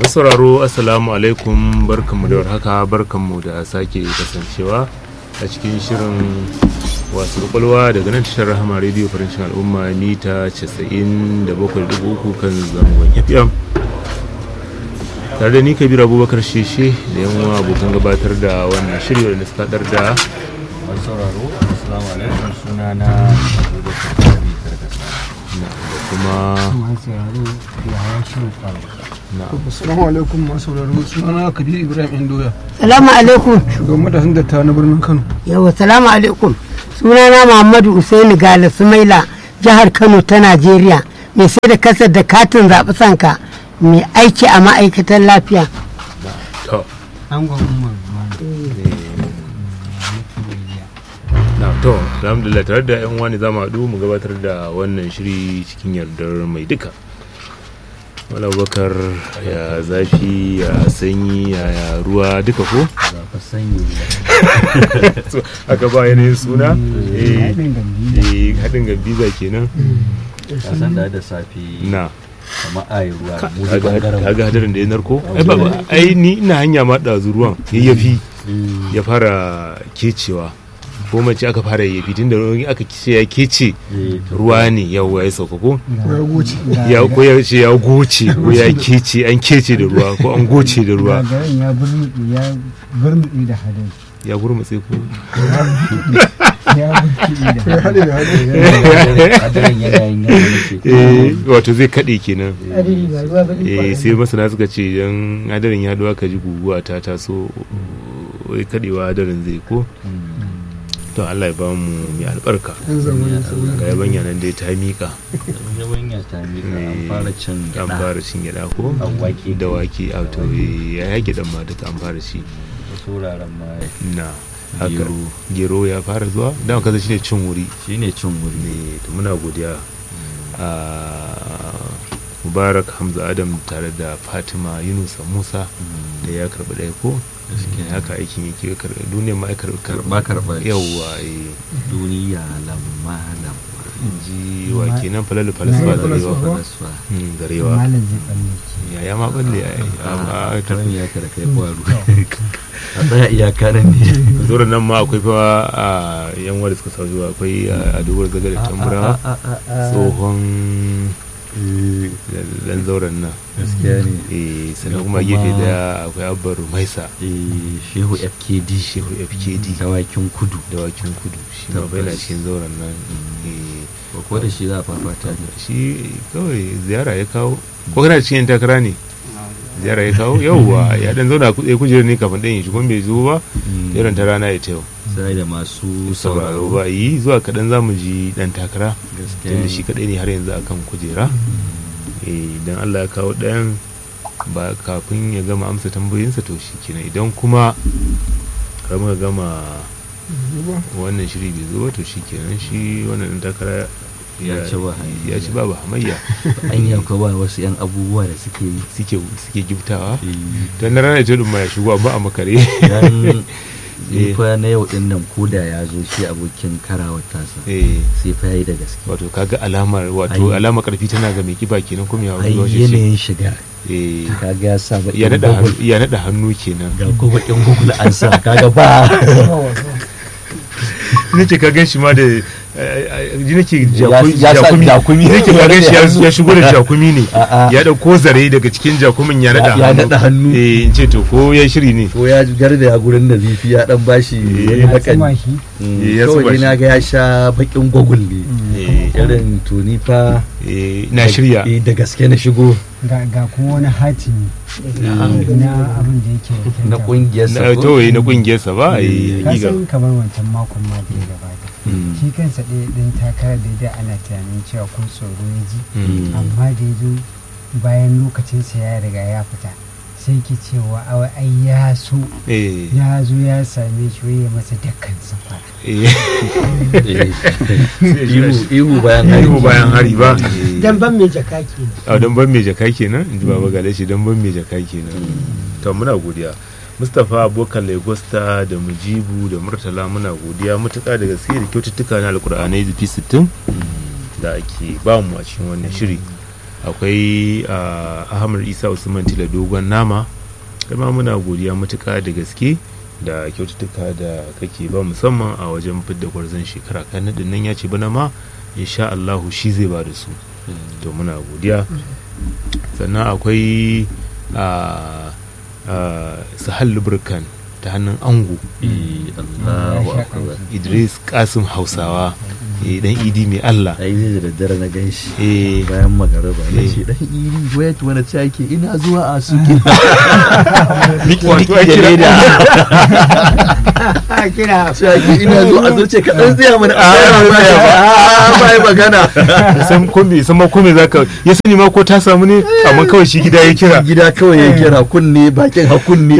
sauraro assalamu alaikum barkanmu da warhaka barkanmu da sake kasancewa a cikin shirin wasu kwakwalwa daga nan tashar rahama rediyo farancin al'umma mita 97.3 kan zangon fm tare da ni kabir abubakar sheshe da yan abokan gabatar da wannan shiri wadanda suka dar da masu sauraro assalamu alaikum suna na abubakar kari karkasa da kuma na Assalamu alaikum masu sauraro sunana Kabir Ibrahim Indoya Salamu alaikum. shugaban matasan dattawa na birnin Kano. Yawa salamu alaikum. Sunana Muhammadu Usaini Gala Sumaila jihar Kano ta Najeriya. Mai sai da kasar da katin zaɓi sanka mai aiki a ma'aikatan lafiya. to Angon Umar na to alhamdulillah tare da yan wani zamu haɗu mu gabatar da wannan shiri cikin yardar mai duka wala bakar ya zafi ya sanyi ya ya ruwa duka ko zafa sanyi So, aka ba yanayin suna eh eh, haɗin gambiza kenan ka san da da safi na kamar ayi ruwa mu da kaga bangaren kaga hadarin da ya narko ai ba ba- ai ni ina hanya ma ɗazu ruwan yayyafi ya fara kecewa ko mace aka fara yayyafi tunda ruwan aka ce ya kece ruwa ne yawa ya sauka ko ya goce. ya ko ya ce ya goce ko ya kece an kece da ruwa ko an goce da ruwa garin ya burmuɗi ya burmuɗi da hadari ya gurmutse ko ya burmuɗi da Ya haɗe da haɗe. hadarin yanayin yanayin ce eh wato zai kade kenan Hadari ba ruwa ba eh sai masana suka ce idan hadarin ya duwa ka ji guguwa ta taso wai kadewa hadarin zai ko to Allah ya ba mu mai albarka Yan zamani sauri. ga yabanya nan dai ta mika yabanya ta mika an Eh, fara cin an gada fara cin gyada ko An wake. da wake a to eh, ya yage dan ma duka an fara ci wasu wuraren ma na haka Gero. gero ya fara zuwa dan kaza shine cin wuri shine cin wuri ne to muna godiya a mubarak hamza adam tare da fatima yunusa musa da ya karbi ɗaya ko gaskiya haka aikin yake karbi duniyar ma ya karbi Karɓa karɓa ce. yawwa eh duniya lamma lamma ji wa kenan falalu falasfa Falalu zarewa falasfa. falasfa Hmm, zarewa malam zai tsallake ya ya ma balle ya yi amma karan iyaka da kai faru a tsaya iyaka nan ne zuwa nan ma akwai fa a yan wanda suka sa zuwa akwai a dogon gaga da tambura tsohon dan zauren nan gaskiya ne eh sannan Da kuma kuma- gefe daya akwai abbar maisa Eh, shehu fkd shehu fkd dawakin kudu dawakin kudu shi ma bai na Tabbas. cikin zauren nan eh ko da shi za a fafata ne shi kawai ziyara ya kawo ko kana cikin yan takara ne ziyara ya kawo yauwa ya dan zauna ku- ya kujerar ne kafin dan ya shigo bai zo ba irin ta rana ya ta yau sai da masu sauraro sauraro ba yi zuwa kaɗan za mu ji ɗan takara gaskiya tunda ne. shi kaɗai ne har yanzu akan kujera idan allah ya kawo ɗayan ba kafin ya gama amsa tambayoyinsa to shi kenan idan kuma har muka gama wannan shiri bai zo ba to shi kenan shi wannan ɗan takara Ya ci ba hamayya. ya ci ba ba hamayya an yi akwai ba wasu yan abubuwa da suke yi suke suke giftawa Eh, don na ranar ce ma ya shigo amma a makare dan Eh. ni fa na yau din nan koda ya zo shi abokin karawar tasa eh sai fa yayi da gaske wato kaga alamar wato Ai. alamar karfi tana ga mai kiba kenan kuma ya ai wani shi yanayin shiga eh kaga ya sa baƙin ya nada Google. hannu ya nada hannu kenan ga ko bakin google an sa kaga ba nake ka gan shi ma da ji nake Ya- ya sa jakumi. nake ka gan shi ya- ya shigo da jakumi ne A'a. ya dauko zare daga cikin jakumin ya nada Ya- ya nada hannu. eh in ce to ko ya shiri ne ko ya garda ya gurin da zifi ya dan bashi wani Eh, hakan tsuma shi Eh, ya kawai zuba dai shi. na ga ya sha bakin google ne eh irin tuni fa eh, na shirya eh, da gaske na shigo ga ga kuma wani hatimi na abin da yake wakilta. na kungiyar na to eh, na kungiyarsa ba eh ka hakika san kamar wancan makon ma da ya gabata shi kansa ɗaya ɗin takarar da da ana tunanin cewa ko tsoro ya ji Mm. amma da ya zo bayan lokacinsa ya riga ya fita sai ke cewa awa ai ya so eh ya zo ya same shi wai ya masa dukkan safara eh Eh, ihu ihu bayan hari ihu bayan hari ba Eh. Dan ban mai jaka ke. a don ban mai jaka kenan in ji baba gale shi don ban mai jaka kenan to muna godiya mustapha abokan lagosta da mujibu da murtala muna godiya matuƙa da gaske da kyaututtuka na alkur'anai zafi sittin da ake ba mu a cikin wannan shiri akwai ah, ahmad isa usman tila dogon nama ma muna godiya matuka da gaske da kyaututtuka da kake ba musamman a wajen fidda gwarzon shekara kan nadin nan ya ce bana ma insha Allahu shi zai ba da su to muna godiya sannan akwai a sahal lubricant ta hannun ango Eh, Allahu akbar idris kasim hausawa eh, dan idi mai allah ai zai da daddare na gan shi eh, bayan magaraba ya Eh. ce dan iri wait wani ce ake ina zuwa a suke wato a kira da a kira ce ake ina zuwa a zuce ka dan tsaya mana a ba ba yi magana san ko me san ma ko me zaka ya sani ma ko ta samu ne amma kawai shi gida ya kira gida kawai ya kira kunne bakin hakunne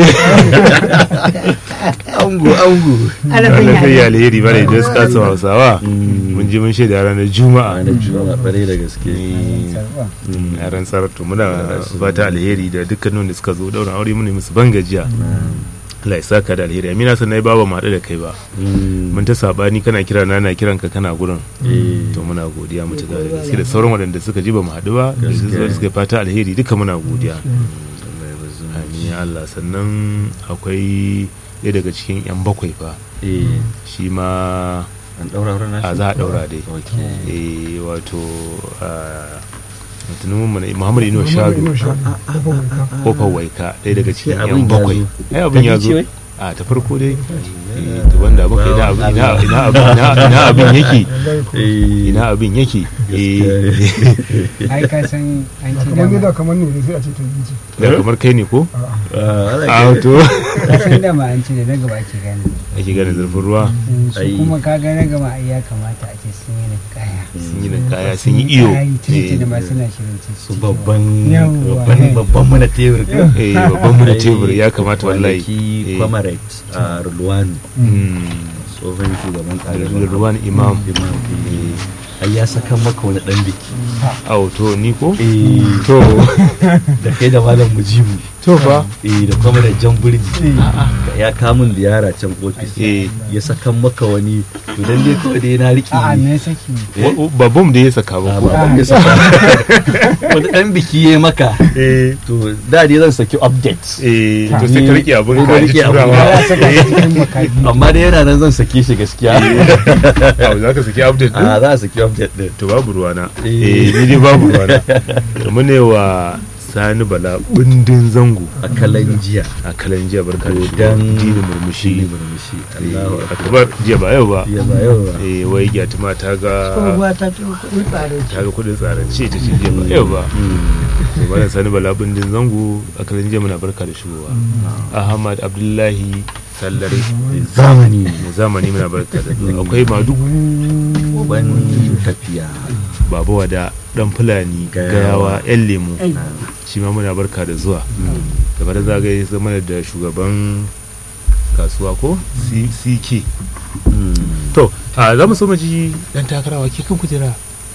ango ango alafin ranar kai yare alheri ba da idris kasim hausawa Mm. mun je mun shaida ranar juma'a ranar juma'a bare da gaske sarwa a ran saratu muna fata alheri da dukkanin da suka zo daura aure mun yi musu ban gajiya Allah ya saka da alheri amina sannan ya baba mu haɗu da kai ba Mm. mun ta sabani kana kira na na kiran ka kana gurin Eh. to muna godiya mutuka da gaske da sauran waɗanda suka ji ba mu haɗu ba da su zo Gaskiya. suka yi fata alheri duka muna godiya Allah ya bazu. amin ya Allah sannan akwai ɗaya daga cikin yan bakwai fa Eh, shi ma an daura wurin nashi a za a ɗaura dai okay eh wato mutumin mu na Muhammad Ino Shadu kofar waika ɗaya daga cikin Sai yan abin ya bakwai zo. ai abin ya Ta zo ce wai? a ta farko dai eh, to wanda abin ina abin ina ina abin ina- ina abin yake Eh, ina abin yake Gaskiya eh ai ka san an ci kamar dama gida kamar ne sai a ce ta yi ce da kamar kai ne ko ah, ana a ke- to ka san dama an ci da na gaba ake gane ake ganin zurfin ruwa su Ai. kuma ka ga na gaba ai ya kamata a ce sun yi kaya sun yi kaya sun yi iyo Ai, tuni da eh, ma suna shirin ci su babban Yawwa. babban babban mana tebur eh babban mu da tebur ya kamata wallahi kwanaki Eh, comrade a Rulwani mm, tsohon shugaban da ƙarfi ruwan imam imam eh, ai ya saka maka wani dan biki au to ni ko eh to da kai da malam mujibu to fa eh da kuma da jan burji ya kamun ziyara can ofis eh ya saka maka wani to dan dai kawai dai na riƙe a'a me saki wa- wa- ba bom da ya saka ba a ko baban ya saka wani dan biki ya maka eh to da dai zan saki update eh to sai ka rike abin Sai ka ka ji rike abin turawa ya saka shi cikin makabi amma dai yana nan zan sake shi gaskiya au za ka saki update din a za a saki update din to babu ruwana Eh. eh ni dai babu ruwana mu ne wa sani bala bindin zango a kalan jiya a kalan jiya barka da shi Dan- dini murmushi shi murmushi Allahu Eh, akbar akabar jiya ba yau ba ya ba yau ba eh wai gyatuma ta ga tsohuwa ta ce kuɗin tsare ta ga kudin tsarance ta ce jiya ba yau ba to bana sani bala bindin zango a kalan jiya muna barka da shigowa ahmad abdullahi sallare zamani mai zamani muna barka da zuwa akwai madugu ban tafiya baba wada dan fulani Gayawa. gayawa yan lemu shi ma muna barka da zuwa gaba da zagaye zama da shugaban kasuwa ko C- ck to a za mu so mu ji dan takarawa ke kan kujera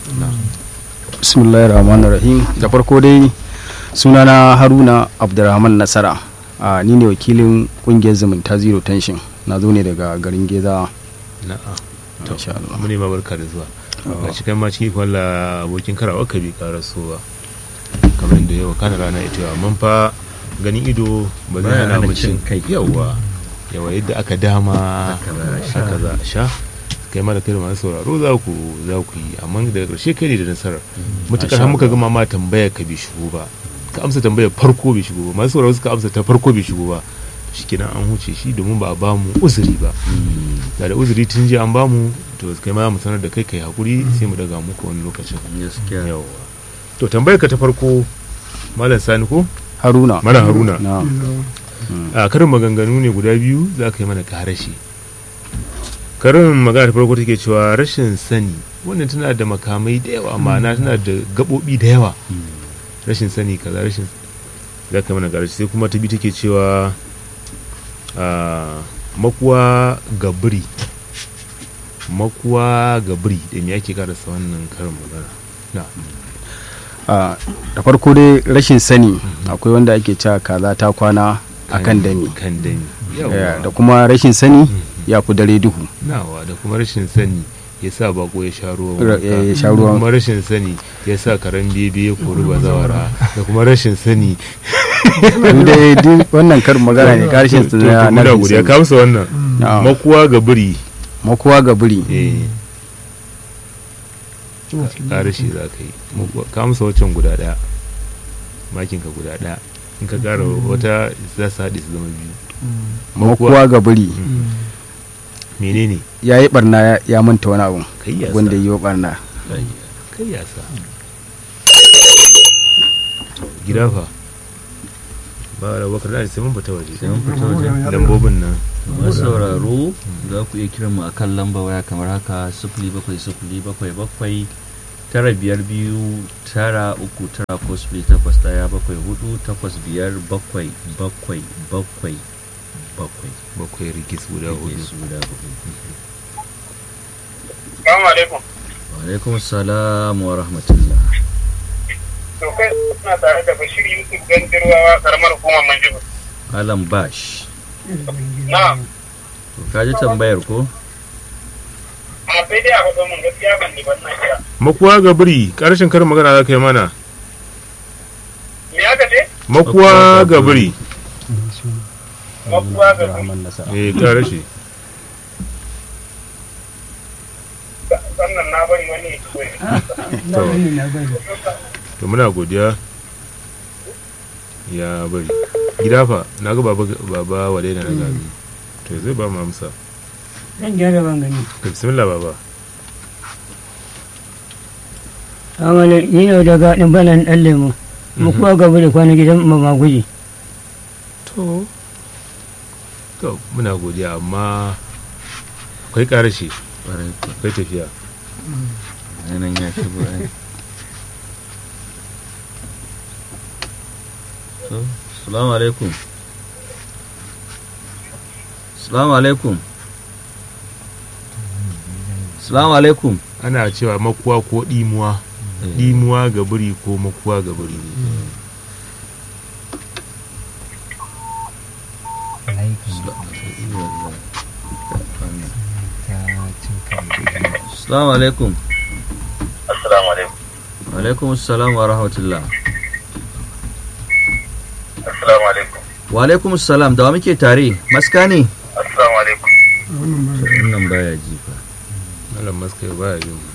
bismillahir rahmanir rahim da farko dai sunana haruna abdurrahman nasara a ni ne wakilin kungiyar zumunta zero tension na zo ne daga garin geza na'a to Insha Allah. mu ne ma barka da zuwa ga shi kai ma cikin kwalla abokin karawa ka bi karasowa kamar da yau kana rana ita yau amma fa ganin ido ba zai Baya hana hana mu cin cin kai. yawa yawa yadda aka dama Haka za a sha. haka za a sha kai ma da kai da masu sauraro za ku za ku yi amma daga ƙarshe kai ne da nasarar mutukar har muka gama ma tambaya ka bai shigo ba ka amsa tambayar farko bai shigo ba masu sauraro suka amsa ta farko bai shigo ba shikenan an huce shi domin ba a ba mu uzuri ba da da uzuri tun jiya an ba mu to kai ma mu sanar da kai kai hakuri sai mu daga muku wani lokacin gaskiya yawa to tambayar ka ta farko malam sani ko haruna malam haruna na a karin maganganu ne guda biyu za ka yi mana karashi karin magana ta farko take cewa rashin sani wannan tana da makamai da yawa ma'ana tana da gaɓoɓi da yawa rashin sani kaza rashin za ka yi mana karashi sai kuma ta biyu take cewa a makuwa gabiri makuwa gabiri da me ake karasa wannan karin magana na a da farko dai rashin sani akwai wanda ake cewa kaza ta kwana akan dami kan dami Eh, yawa da kuma rashin sani ya fi dare duhu nawa da kuma rashin sani ya sa bako ya sha ruwa Ra- wanka. ya sha da ruwa. kuma rashin sani ya sa karen bebe ya kori bazawara da kuma rashin sani inda duk wannan karin magana ne karshen su to na muna na godiya ka amsa wannan Na'am. makuwa ga biri makuwa ga biri eh ƙara shi za ka yi Makuwa- ka amsa waccan guda ɗaya makin ka guda ɗaya in ka ƙara wata za su haɗe su zama biyu makuwa ga biri menene ya yi barna ya- ya manta wani abu kai yasa wanda yi wa barna kai yasa gida fa ba da bakar da sai mun fita waje sai mun fita waje lambobin nan masu sauraro za ku iya kiran mu a kan lamba waya kamar haka sifili bakwai sifili bakwai bakwai tara biyar biyu tara uku tara ko sifili takwas ɗaya bakwai hudu takwas biyar bakwai bakwai bakwai bakwai bakwai rigis guda hudu su guda hudu Assalamu alaikum. wa alaikum salam wa rahmatullah To kai suna tare da Bashir Yusuf Gandirwawa karamar hukumar Manjibu. alam bash Na, to ka ji tambayar ko a sai dai a faɗo mun gaskiya ban ni ban na kira. makuwa ga biri ƙarshen karin magana za ka yi mana Me aka ce? makuwa ga biri Makuwa ga su. eh ƙara shi Sannan na bari wani ya koyi. to muna godiya ya bari gida fa na ga baba baba wadai da na gabi to zai ba mu amsa zan gyara ban gani to bismillah baba amala ni ne daga ɗin banan ɗan lemu mu kuwa gaba da kwana gidan mamaguji to to muna godiya amma akwai ƙarashi ƙwarai ko akwai tafiya nan ya shigo ai so salamu alaikum salamu alaikum salamu alaikum ana cewa makuwa ko ɗimuwa ɗimuwa ga biri ko makuwa ga biri salamu alaikum Assalamu alaikum. wa alaikum assalam wa rahmatullah Assalamu alaikum. wa alaikum assalam da wa muke tare maska ne Assalamu alaikum. wannan baya ji fa malam maska ba ya jin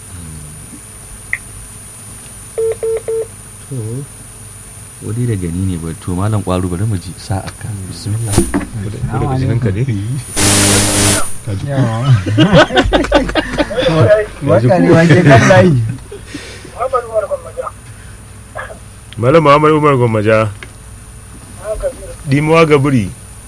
to wani da gani ne ba to malam kwaru bari mu ji sa'a ka bismillah ko daga jininka ne waka ne wake kan layi Muhammad Umar Gwammaja. malam muhammad umar gwammaja ɗimuwa ga biri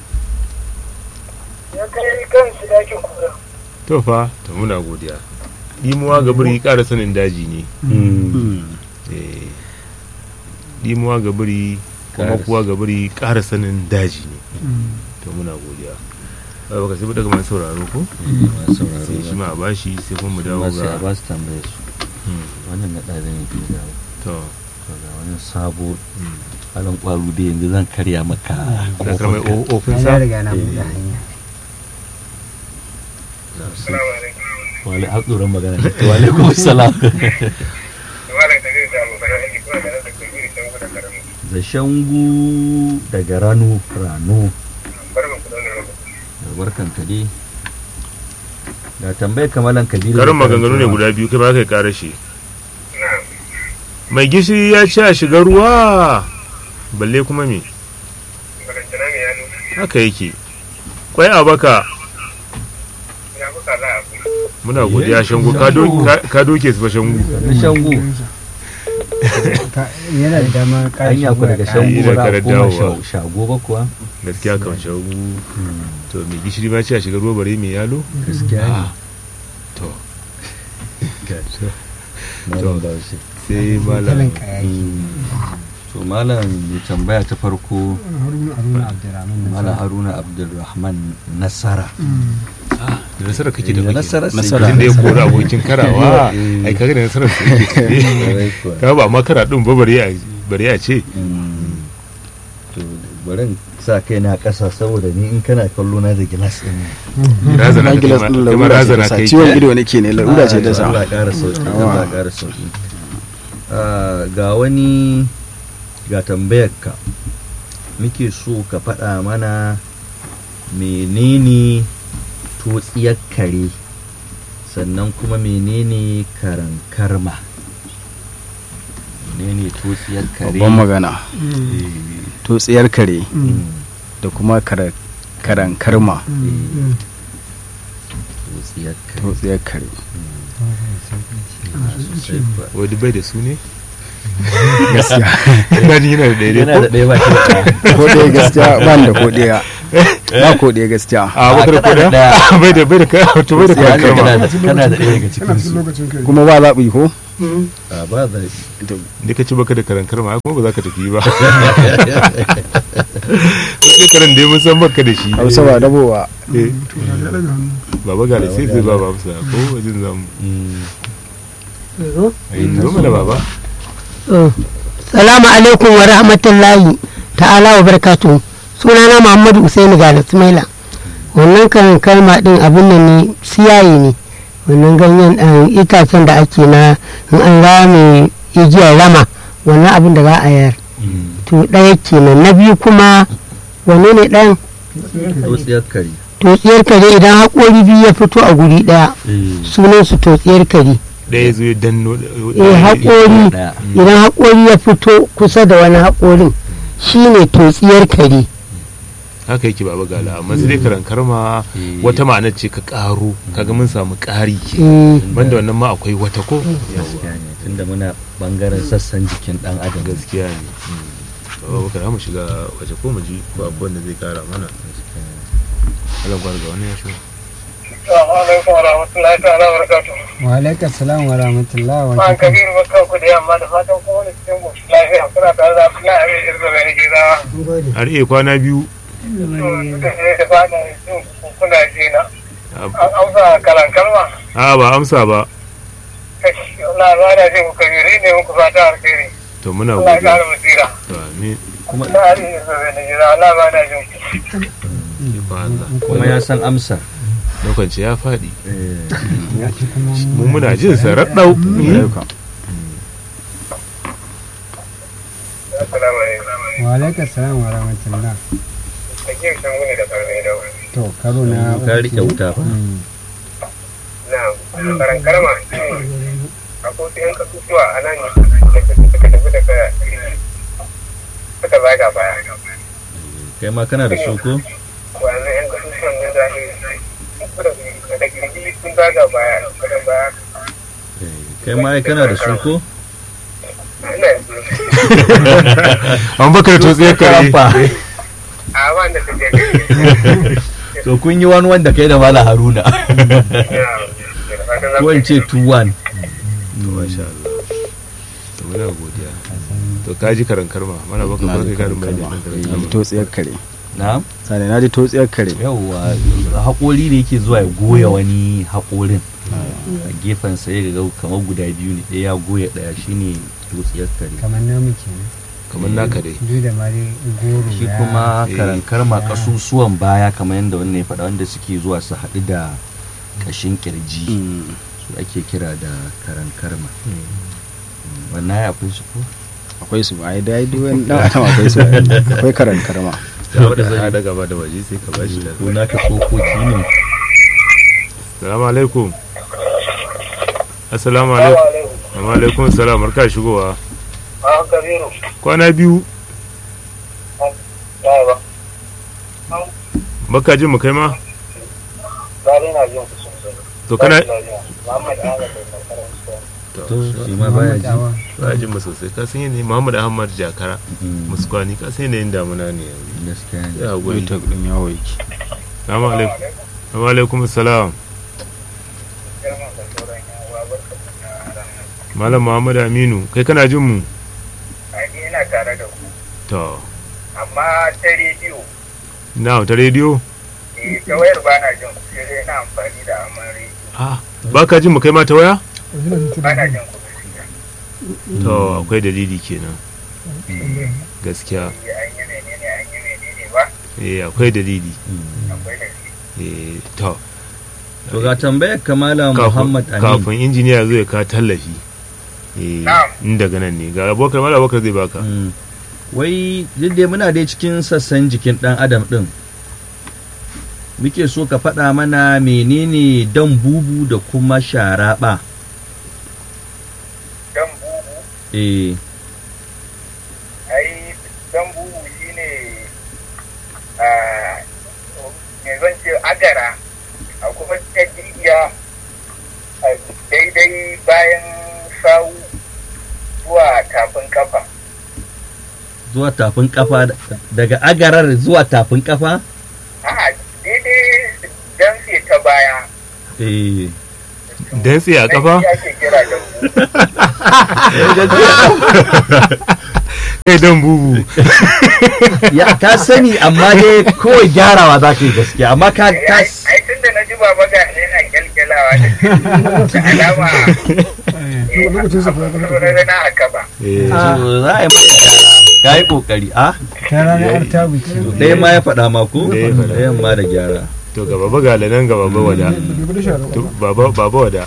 Ya kai kan shi dakin kura. to fa to muna godiya ɗimuwa ga biri ƙara sanin daji ne Eh, ɗimuwa ga biri kuma Ƙara kuwa ga biri ƙara sanin daji ne to muna godiya ba baka sai ba daga masu sauraro ko masu sauraro sai shi ma a bashi sai kuma mu dawo ba sai a ga ba su tambaye su Hmm, wannan na ɗaya ne ke dawo to to ga wani sabo malam kwaru da yanzu zan karya maka da karamai ofin na sa riga na buɗe hanya Assalamu alaikum. wale har tsoron magana ne wa alaikum salam Malam da zai samu fara aiki kuma da da kai irin dan gudan karamu. da shangu daga rano rano Barkan ku da wannan lokaci. barkan ka dai da tambayar kamalan kabiru karin maganganu ne guda biyu kai ba kai kare shi Na, mai gishiri ya ci a shiga ruwa balle kuma me balantana me ya nuna. haka yake kwai a baka Ya kuka za a kuma. muna godiya shangu ka do- ka- ka doke su fa shangu da shangu Ka- yana da dama ƙara hanya ku daga shangu Ai, ba da za a karar koma dawowa. sha- shago ba kuwa gaskiya kan shangu to mai gishiri ma ci a shiga ruwa bare mai yalo gaskiya ne Ah, to malam bahaushe sai malam talin kayaki to malam mai tambaya ta farko haruna abdurrahman na malam haruna abdulrahman nasara da nasara kake da Da baki nasara sai Nasara. tun da ya kori abokin karawa Eh. ai kaga da nasarar su yake tafe Kwarai kuwa. ka ba ma kara din ba bare a bare a ce Mm. to bari in sa kai na ƙasa saboda ni in kana kallo na da gilas ɗin razana na ka gilas kai din ma- kai ma larura ce razana ta sa kai ciwon ido nake ne larura ce ta sa Allah ya ƙara sauki Allah ya ƙara sauki Ah, ga wani ga tambayar ka muke so ka faɗa mana menene totsiyar kare sannan kuma menene karan karma menene totsiyar kare babban magana Eh, to tsiyar kare mm, da kuma kara- karan karma eh, totsiyar kare to tsiyar kare Ah, sosai kuwa. wadda bai da su ne gaskiya ina jin yana da daidai yana da ɗaya ba shi da ɗaya. ko ɗaya gaskiya ba ni da ko ɗaya ba ko ɗaya gaskiya a bakar kana da koda ɗaya. bai da bai da kai to bai da Gaskiya kai kana karma da kana da ɗaya daga cikin kana su cikin lokacin kai kuma ba zaɓi ko a ba da da ka ci baka da karan karma kuma ba za ka tafi ba kai karan dai mun san baka da shi hausa ba dabowa Eh, to da ya daga hannu baba ga da sai zai ba ba musa ko wajen zamu Zo. zo mana baba Oh. Salamu alaikum wa rahmatullahi ta'ala wa barakatu. Sunana Muhammadu Usaini ga Ismaila. Wannan kan kalma din abin nan ne siyayi ne. Wannan ganyen ɗan itacen da ake na in an rame igiyar rama wannan abin da za a yar. To ɗaya kenan na biyu kuma wane ne ɗan totsiyar kare totsiyar kare idan haƙori biyu ya fito a guri ɗaya sunan su totsiyar kare. ɗaya zo ya danno Eh haƙori ɗaya idan haƙori ya fito kusa da wani haƙorin shine totsiyar kare. haka yake baba gala amma sai dai karan karma wata ma'anar ce ka ƙaro kaga mun samu ƙari ke Eh, banda wannan ma akwai wata ko gaskiya ne tunda muna bangaren sassan jikin dan adam gaskiya ne baba bakar mu shiga waje ko mu ji ko akwai wanda zai kara mana Allah gwar ga wani ya shi Assalamu alaikum wa rahmatullahi ta'ala wa barakatuh. wa alaikum salam wa rahmatullah wa An barakatuh kabiru barkan ku da yamma da fatan kuma wani cikin ku lafiya kuna tare da Abdullahi Abin Irzo mai gizawa. har iya kwana biyu Da da fata jin kuna jina. An amsa kalan kalma. a ba amsa ba Kashi Allah ba da jin ku kabiri ne muku fata alheri. to muna Allah ya godiya kara basira. to amin kuma Na Abin Irzo mai gizawa Allah ba da jin ku. ba Allah kuma ya san amsar lokaci ya faɗi ya ci kuma mu muna jin sa raɗau Assalamu alaikum. wa alaikum salam wa rahmatullah Ake shan gune da karfe da wani. to karo na ka rike wuta fa Mm. Na karan kalma. Akwai wasu 'yan kasusuwa a nan da suka tafi daga suka zaga baya. kai ma kana da su ko wannan yan kasusuwan da za su da kirji sun zaga baya kadan baya kai ma ai kana da su ko ina yanzu an bakar to tsaye kare a wanda ta je gari to kun yi wani wanda kai da mala haruna ko in ce 2-1 to masha Allah to muna godiya to ka ji karan karma mana baka na ba ji kai karin karan bayani karma kan karan na ji karma totsiyar kare na sani na ji totsiyar kare yauwa haƙori ne yake zuwa ya goya wani haƙorin a gefen sa ya ga kamar guda biyu ne ɗaya ya goya ɗaya shine totsiyar kare kamar namu kenan kamar naka dai duk da ma dai goro shi ya- kuma eh, karankarma ya- kasusuwan baya kamar yadda wannan ya faɗa wanda suke zuwa su haɗu da ƙashin ƙirji Mm. su ake kira da karankarma wannan ya akwai su ko akwai su ai dai duk wani dan adam akwai su akwai karan karma da wadda za a daga ba da waje sai ka bashi da ko naka tsokoki ne salamu alaikum assalamu alaikum wa alaikum salam barka shigowa a kabiru kwana biyu ya ba baka jin mu kai ma ba dai na jin ku sosai to kana Muhammad Ahmad da karkarar su to shi ma baya ji Muhammad Awa. ba jin mu sosai ka san yanayin Muhammad Ahmad Jakara Mm, muskwani ka san yanayin damuna ne yanzu gaskiya ne ya wai guri ta din yawo yake salamu alaikum wa alaikum salam girman da sauran yawa barka da ranar malam Muhammad Aminu kai kana jin mu a ni ina tare da ku to amma ta rediyo na ta rediyo eh ta wayar ba na jin ku sai dai ina amfani da amman rediyo ah baka jin mu kai ma ta waya ba na jin ku gaskiya to akwai dalili kenan gaskiya Eh, an yi menene an yi menene eh akwai dalili Mm. akwai da eh to to ga tambayar kamala kafin muhammad amin kafin injiniya zai ka tallafi eh Na'am. in daga nan ne ga abokar mala abokar zai baka Mm. wai duk dai muna dai cikin sassan jikin dan adam din muke so ka faɗa mana menene dan bubu da kuma sharaɓa dan bubu eh ai dan bubu shine a me zan ce agara a kuma ta jijiya a daidai bayan sawu zuwa tafin kafa zuwa tafin kafa daga agarar zuwa tafin kafa a daidai dan sai ta baya eh dantse a kafa Nan shi ake kira dan bubu kai dan bubu ya ka sani amma dai kawai gyarawa za ka yi gaskiya amma ka ka ai ai tunda na ji baba ga ne na kyalkyalawa da da alama eh, lokacin sa fa ya a- a- na haka ba eh to za a yi maka gyara ka yi kokari a ta ranar artabu ce ɗaya ma ya faɗa ma ko Ɗaya ya faɗa. ɗayan ma da gyara to ga baba ga nan ga baba wada bai da shara to baba baba wada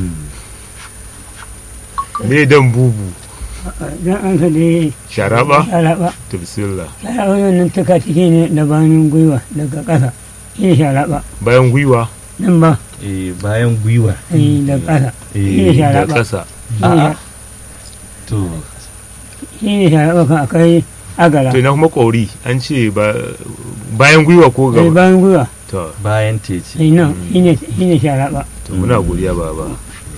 me dan bubu dan an sa dai sharaba sharaba to bismillah sharaba wannan tuka ciki ne da bayan gwiwa daga ƙasa shi ne sharaba bayan gwiwa nan ba eh bayan gwiwa eh, daga ƙasa shi ne eh da sharaba ƙasa a'a to shi ne sharaba kan akai agara to ina kuma ƙauri an ce ba bayan gwiwa ko eh, gaba bayan gwiwa to bayan teci eh, nan shi ne shi ne sharaba to muna godiya baba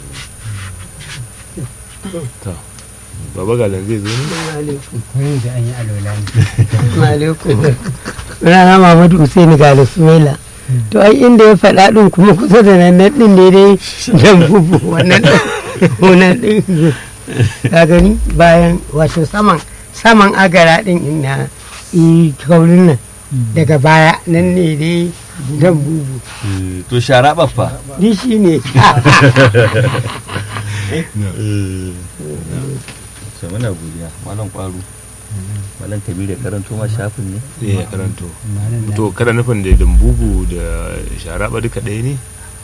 to baba galan zai zo ne koyo da an yi alwala ne alaikum rana Muhammadu Usaini ga Ismaila to ai inda ya faɗa ɗin kuma kusa da nan nan ɗin ne dai dan bubu wannan wannan ɗin ka gani bayan wato saman saman agara ɗin ina i kaurin nan daga baya nan ne dai dan bubu Eh, to sharaɓa fa ni shi ne sai muna godiya malam kwaru malam kabiru ya karanto ma shafin ne eh ya karanto malam na to kada nufin da dambubu da sharaba duka ɗaya ne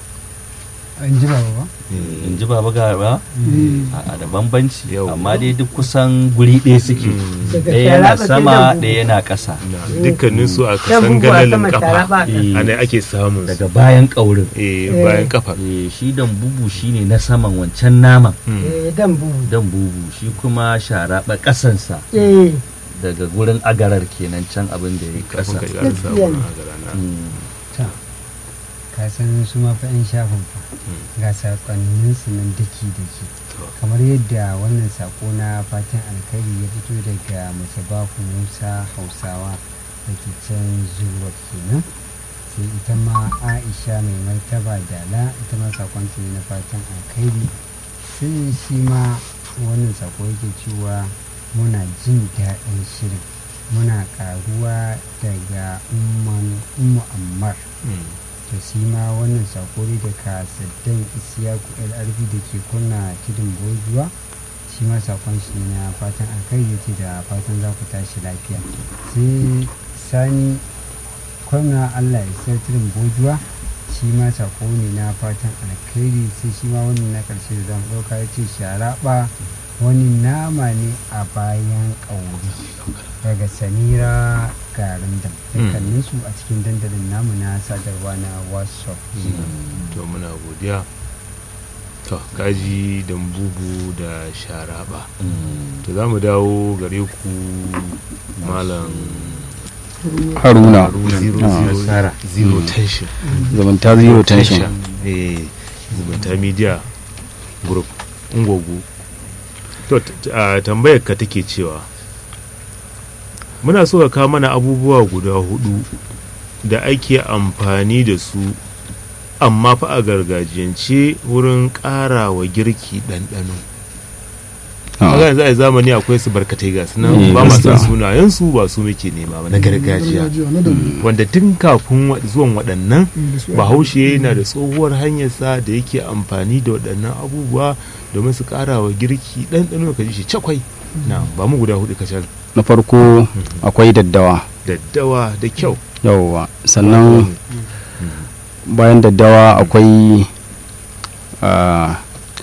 an ji ba ba in ji baba ga ba a da bambanci Yau. amma dai duk kusan guri ɗaya suke daga ɗaya yana sharaba sai sama dan bubu. ɗaya yana ƙasa na dukkanin su a dan kasan bubu a galalin saman kafa sharaba Eh, ana ake samun su. daga bayan ƙaurin eh bayan kafa Eh, shi dan bubu shine na saman wancan naman eh dan bubu dan bubu shi kuma sharaɓa ƙasansa eh daga gurin agarar kenan can abin da ya yi kafin ƙasa ka ƙara samun agara na Mm. ta ka san su ma fa 'yan shafin fa ga sakonnin su nan daki daki kamar yadda wannan sako na fatan alkhairi ya fito daga masabahu musa hausawa da ke can zuwa kenan sai ita ma aisha mai martaba dala ita ma sakon ta ne na fatan alkhairi sai shi ma wannan sako yake cewa muna jin daɗin shirin muna ƙaruwa daga umman ummu ammar Mm. to shi ma wannan sako ne daga saddan isiyaku lrb da ke kunna tudun bojuwa shi ma sakon shi na fatan alkai yake da fatan za ku tashi lafiya sai sani kwana allah ya sayar tudun bojuwa shi ma sako ne na fatan alkhairi sai shi ma wannan na karshe da zan ɗauka ya ce sharaɓa wani nama ne a bayan ƙauri daga samira garin da dukkaninsu a cikin dandalin namu na sadarwa na whatsapp to muna godiya to kaji dambubu da sharaba Mm. to za mu dawo gare ku malam haruna Haruna zero Ah. zero Nasara. zero tension zumunta zero tension eh zumunta media group ungogu to t- t- a tambayar ka take cewa muna so ka kawo mana abubuwa guda hudu da ake amfani da su amma fa a gargajiyance wurin ƙara wa girki ɗanɗano kaga yanzu a zamani akwai su barkatai ga su Eh, nan ba ma san gaskiya. sunayensu ba su muke nema ba na gargajiya na da wanda tun kafin wa- zuwan waɗannan da su bahaushe yana da tsohuwar hanyarsa da yake amfani da waɗannan abubuwa domin su ƙara wa girki ɗanɗano ka ji shi cakwai na ba mu guda hudu kacal na farko akwai daddawa daddawa da kyau yawwa sannan bayan daddawa akwai ah,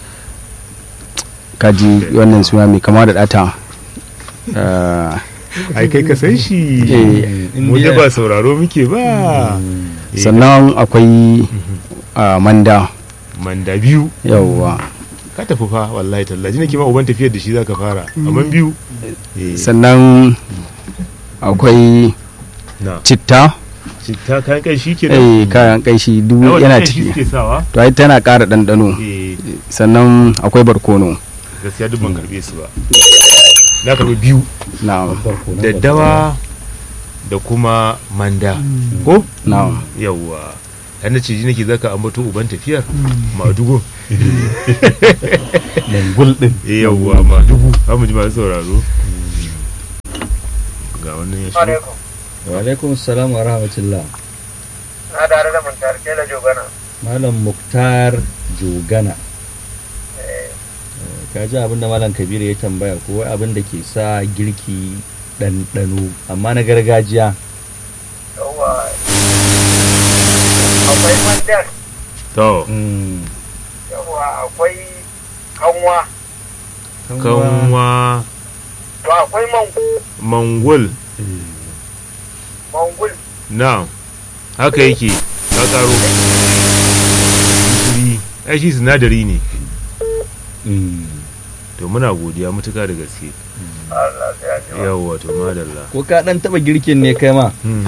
kaji wannan suna mai kama da data Ah, ai kai ka san shi eh, mu da ba sauraro muke ba Eh, sannan akwai ah, manda manda biyu yawwa ka tafi fa wallahi tallaji nake ma uban tafiyar da shi zaka fara amma biyu Eh, sannan akwai na citta citta kayan kai shi ke eh, kayan kanshi duk yana ciki suke sawa to ai tana ƙara ɗanɗano eh sannan akwai barkono gaskiya duk ban karbe su ba na karbi biyu na daddawa da kuma manda ko na yawwa yana ce ji nake zaka ambato uban tafiyar madugun mangul din eh yawwa madugu za mu ji masu sauraro ga wannan ya shi alaikum wa alaikum salam wa rahmatullah na tare da muntar kela jogana malam muktar jogana ka ji abin da malam kabiru ya tambaya ko wai abin da ke sa girki ɗanɗano amma na gargajiya yawa akwai mandar to Mm, yawa akwai kanwa kanwa to akwai mangu mangul mangul na haka yake ka karo gishiri ai shi sinadari ne Mm. to muna godiya mutuka da gaske Allah sai ya ji wa. yawwa to madalla ko ka ɗan taɓa girkin ne kai ma Hmm.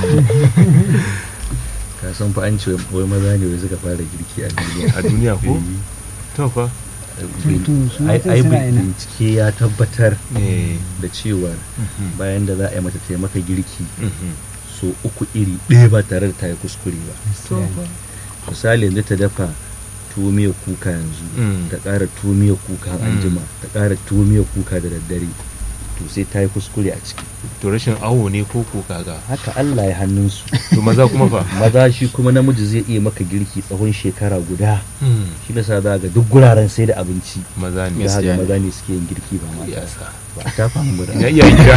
ka san fa an ce wai maza ne wai suka fara girki a duniya a duniya ko to fa Tutu, su ai matan ai suna ina. bincike ya tabbatar eh da cewa bayan da za a yi mata taimaka girki mhm. so uku iri ɗaya ba tare da ta yi kuskure ba misali yanzu ta dafa tuwo miyar kuka yanzu Mm. ta ƙara tuwo miyar kuka anjima ta ƙara tuwo miyar kuka da daddare to sai ta yi kuskure a ciki to rashin awo ne ko ko kaga haka Allah ya hannunsu to maza kuma fa maza shi kuma namiji zai iya maka girki tsawon shekara guda Hmm. shi da sa za ga duk guraren sai da abinci maza ne za ga Gaskiya ne. maza ne suke yin girki ba mata yasa ba a tafa mu da ina iyayen gida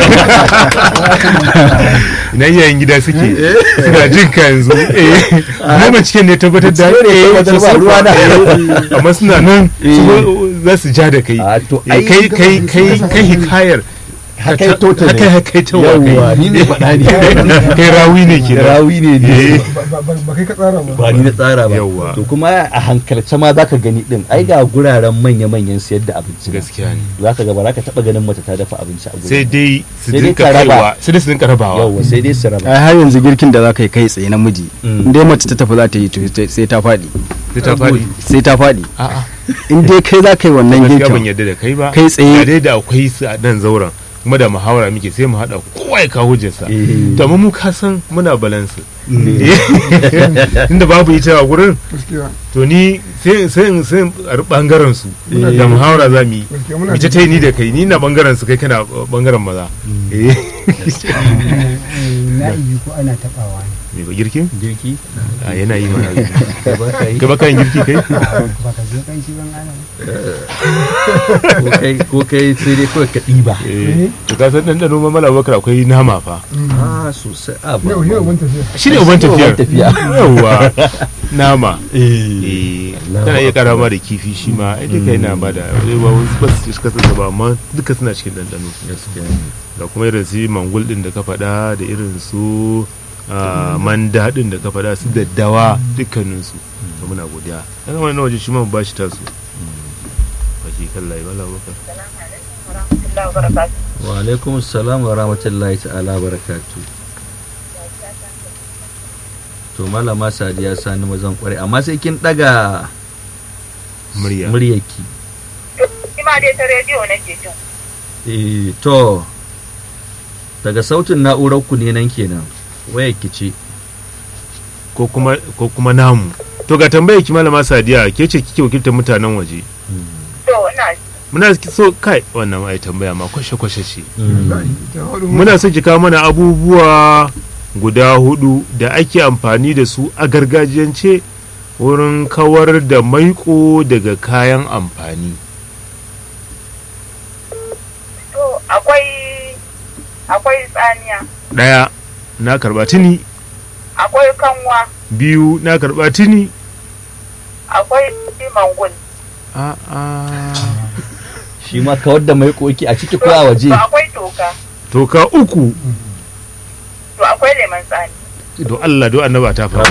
ina iyayen gida suke suna jin ka yanzu eh goma cikin ne tabbatar da Bincike ne eh, tabbatar ba su ruwa na. eh, amma suna nan su za su ja da kai a to Eh, kai kai kai kai hikayar Haka to ta ne. haka haka ta wa Yawwa, kai ni ne faɗa ne. kai rawi ne ke rawi ne ne ba kai ka tsara ba ba ni na tsara ba Yawwa. to kuma a hankalce ma zaka gani din ai ga guraren manya-manyan siyar da abinci nan. gaskiya ne zaka ga ba za ka taba ganin mace ta dafa abinci a gurin sai dai su Sai dai dinka ka raba. kaiwa sai dai su dinka rabawa yawa sai dai su raba ai har yanzu girkin da za ka yi kai tsaye namiji Mm. in dai mace ta tafi za ta yi to sai- sai ta faɗi sai ta faɗi sai ta faɗi a'a in dai kai za ka yi wannan gaskiya ban girkin yarda da kai ba Kai tsaye. da dai da akwai su a nan zauren kuma da muhawara muke sai mu haɗa kowa ya kawo hujjarsa Eh. to amma mu ka san muna balansu inda babu ita a gurin gaskiya to ni sai sai in- sai in a bangaren su da muhawara za mu yi gaskiya muna ita ta yi ni da kai ni na bangaren su kai kana bangaren maza eh na iyi ko ana tabawa ne me ba girkin girki a yana yi mana ba ka yi ka baka yin girki kai ba ka zo kan shi ban ana ko kai ko kai sai dai kawai ka ɗiba eh to ka san dan dano mamala bakar akwai nama fa ah sosai a ba yau yau mun tafiya shi ne uban tafiyar tafiya yawwa nama eh eh tana iya kara ma da kifi shi ma ai duka yana ba da ba wasu ba su cika sassa ba amma duka suna cikin ɗanɗano gaskiya ne. da kuma irin su mangul din da ka faɗa da irin su ah, manda din da ka faɗa su daddawa dukkaninsu to muna godiya dan wani waje shi ma mu bashi tasu baki kallahi wala baka warahmatullahi wabarakatuh wa alaikum assalam wa rahmatullahi ta'ala barakatu to malama sadiya sani mazan kware amma sai kin daga murya muryarki shi ma dai ta rediyo nake jin eh to daga sautin na'urar ku ne nan kenan wayar ki ce ko kuma ko kuma namu to ga tambayar ki malama sadiya ke ce kike wakiltar mutanen waje to ina muna so kai wannan ai tambaya ma kwashe kwashe ce ta hudu mu muna so ki kawo mana abubuwa guda hudu da ake amfani da su a gargajiyance wurin kawar da maiko daga kayan amfani to akwai akwai tsaniya ɗaya na karba tuni akwai kanwa biyu na karɓa tuni akwai mangun a a shi ma kawar da mai koki a ciki ko a waje to akwai toka toka uku to akwai lemon tsani don Allah don annaba ta fara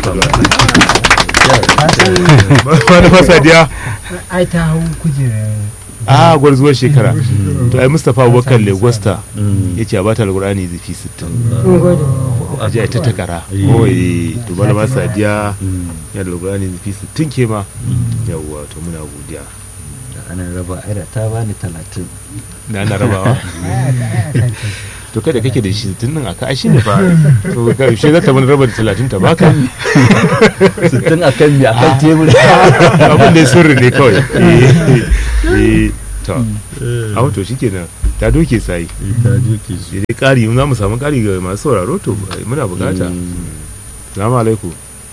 wani fasadiya ai ta hau kujerar a gwarzuwar shekara to ai mustapha abubakar legosta Mm. ya ce a bata alkurani zafi 60 mun gode a ji a ta takara Eh. kawai to malama sadiya Mm. ya da alkurani zafi 60 ke ma yawwa to muna godiya da ana raba aira ta bani talatin da ana rabawa to kai da kake da shi tun nan aka shi ne fa to ga shi za ta mana raba da 30 ta baka sittin a kan mi a kan tebur abin da ya sirri ne kawai Eh, eh, to a wato shikenan ta doke sai ta doke su sai dai ƙari in za mu samu ƙari ga masu sauraro to muna bukata salamu alaikum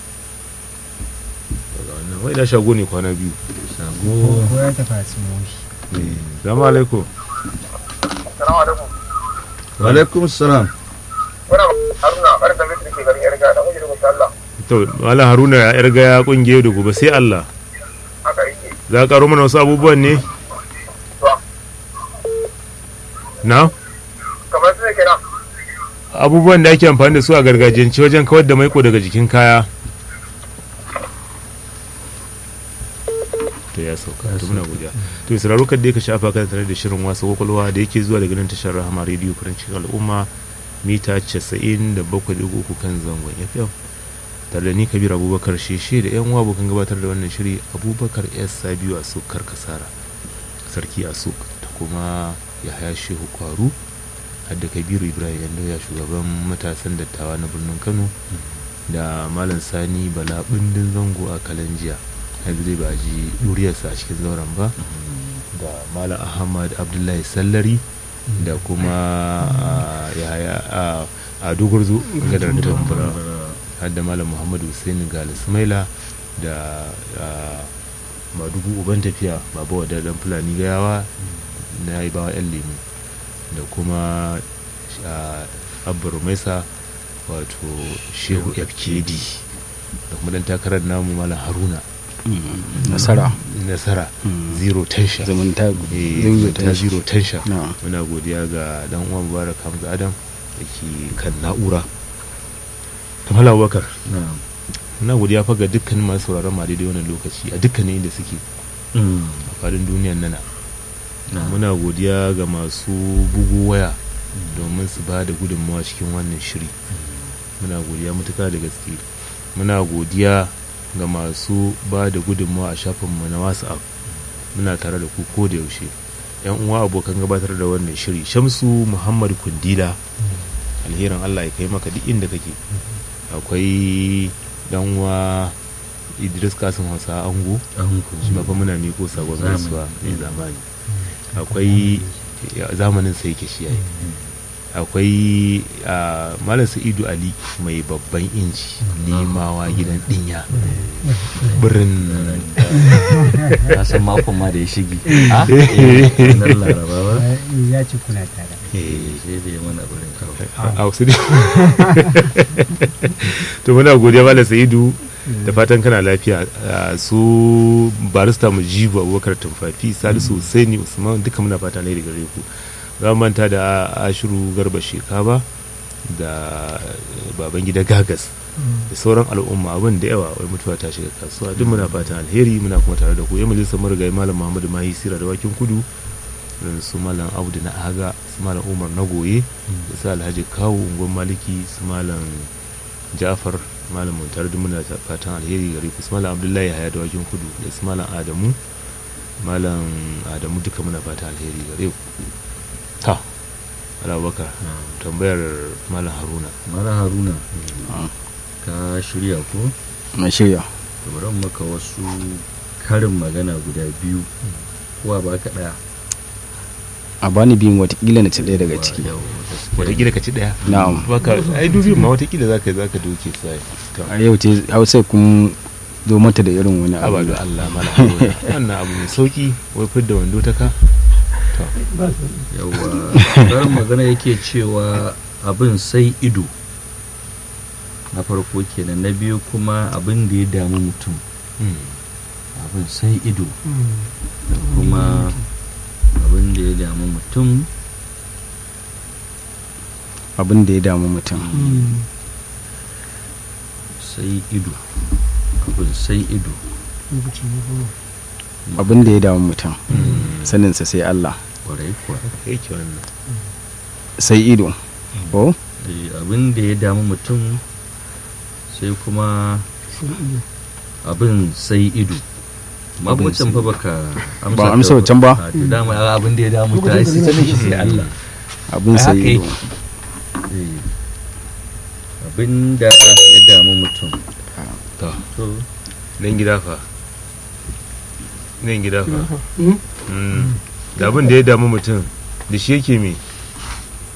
Daga wannan, wai da shago ne kwana biyu shago ko ya tafi a tsimoshi salamu alaikum Salamu alaikum. alaikum salam Muna haruna ɓarin da mutum ke garin yarga da kuke da kusa Allah. to malam haruna ya yarga ya kungiye da gobe sai Allah Haka yake. za ka karo mana wasu abubuwan ne To, na kamar su ne kenan. abubuwan da ake amfani da su a gargajiyance wajen kawar da maiko daga jikin kaya to ya sauka to muna godiya to sauraro kadda ka shafa kan tare da shirin wasa kwakwalwa da yake zuwa daga nan tashar rahama rediyo farancin al'umma mita 97.3 kan zangon fm tare da ni kabir abubakar sheshe da yan uwa abokan gabatar da wannan shiri abubakar s sabiu a suk karkasara sarki a suk da kuma yahaya shehu kwaru hadda kabiru ibrahim yando ya shugaban matasan dattawa na birnin kano da malam sani bala bindin zango a kalanjiya yanzu zai ba ji duriyarsa a cikin zauren ba da malam ahmad abdullahi sallari da kuma ah, yahaya a- a dogorzo gadar tambura hadda malam muhammadu hussein gali sumaila da ah, madugu uban tafiya baba wa dan fulani gayawa na yi bawa yan lemu da kuma ah, abba rumaisa wato shehu fkd da kuma dan takarar namu malam haruna nasara nasara Mm. zero tension zumunta Eh, zumunta ta zero tension na muna godiya ga dan uwan mubarak hamza adam da ke kan na'ura kamar abubakar na'am muna godiya fa ga dukkanin masu sauraron ma daidai wannan lokaci a dukkanin inda suke Mm. a faɗin duniyan nana Na'am. muna godiya ga masu bugu waya domin su ba da gudunmawa cikin wannan shiri muna godiya matuka da gaske muna godiya ga masu ba da gudunmawa a shafinmu na whatsapp muna tare da ku ko da yaushe yan uwa abokan gabatar da wannan shiri shamsu muhammad kundila alherin allah ya kai maka duk inda kake akwai dan uwa idris kasim hausa ango an ku shi ma fa muna miko sabon Zamani. gaisuwa ne zamani akwai ya- zamanin sai ke shi yayi akwai a, malam sa'idu ali mai babban inji nemawa gidan dinya birin na san makon ma da ya shige a nan laraba ba ya ci kuna tare eh, sai da ya mana burin kawo a wasu ne to muna godiya malam sa'idu da fatan kana lafiya a, su barista mujibu abubakar tumfafi salisu husaini usman duka muna fata ne daga gare ku za mu manta da ashiru garba shekaba da baban gida gagas da sauran al'umma abin da yawa wai mutuwa ta shiga kasuwa duk muna fatan alheri muna kuma tare da ku yan majalisar marigayi malam muhammadu mahi sira da wakin kudu irin su malam audu na aga su malam umar na goye da su alhaji kawo ungon maliki su malam jafar malam muntar duk muna fatan alheri gare ku su malam abdullahi haya da wakin kudu da su malam adamu malam adamu duka muna fatan alheri gare ku ta alabakar tambayar malam haruna mara haruna Ah. ka shirya ko na shirya da bari in maka wasu karin magana guda biyu kuwa ba ka ɗaya a bani biyun watakila na ci ɗaya daga ciki Yau, gaskiya. watakila ka ci daya na'am baka ai dubi ma watakila zaka zaka doke sai to a yau ce hausa kun zo mata da irin wani abu abadu Allah malam haruna wannan abu mai sauki wai fidda wando ta ka to yawa karin magana yake cewa abin sai ido na farko kenan na biyu kuma abin da ya damu mutum Mm. abin sai ido da kuma abin da ya damu mutum abin da ya damu mutum sai ido abin sai ido abin da ya damu mutum saninsa sai Allah kwarai kuwa yake wannan sai ido ko Eh, abin da ya damu mutum sai kuma abin sai ido Abin mabucin fa baka Ba amsa wancan ba? A, to dama abin da ya damu ta sai sanin shi sai Allah abin Ai, sai haka ido yake. Eh, abin da ya damu mutum to to nan gida fa nan gida fa Mm. da abin da ya damu mutum da shi yake me